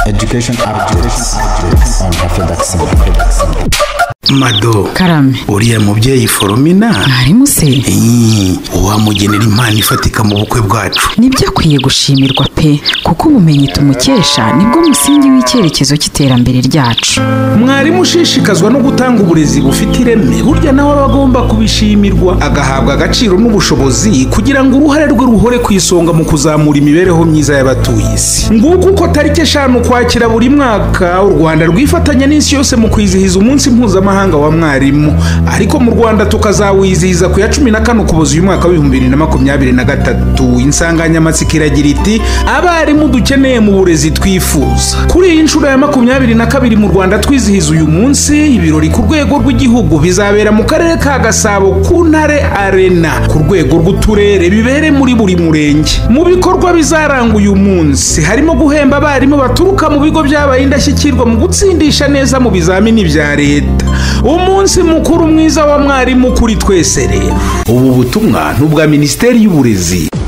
education are education on afedaxin mado karame uriya mubyeyi foromina mwarimu se Ii, wamugenera impano ifatika mu bukwe bwacu nibyo akwiye gushimirwa pe kuko ubumenyi tumukesha nibwo musingi w'icyerekezo cy'iterambere ryacu mwarimu ushishikazwa no gutanga uburezi bufite ireme burya nawe aba agomba kubishimirwa agahabwa agaciro n'ubushobozi kugira ngo uruhare rwe ruhore ku isonga mu kuzamura imibereho myiza y'abatuye isi nguko uko tariki eshanu ukwakira buri mwaka u rwanda rwifatanya n'isi yose mu kwizihiza umunsi mpuzamahanga wa mwarimu ariko mu rwanda tukazawizihiza ku ya cumi na kane ukuboza uyu mwaka w'ibihumbi bibiri na makumyabiri na gatatu insanganyamatsiko iragira iti abarimu dukeneye mu burezi twifuza kuri iyi nshuro ya makumyabiri na kabiri mu rwanda twizihiza uyu munsi ibirori ku rwego rw'igihugu bizabera mu karere ka gasabo ku ntare arena ku rwego rw'uturere bibere muri buri murenge mu bikorwa bizaranga uyu munsi harimo guhemba abarimu baturuka mu bigo byabaye indashyikirwa mu gutsindisha neza mu bizamini bya leta umunsi mukuru mwiza wa mwarimu kuri twese rero ubu butumwa n'ubwa minisiteri y'uburezi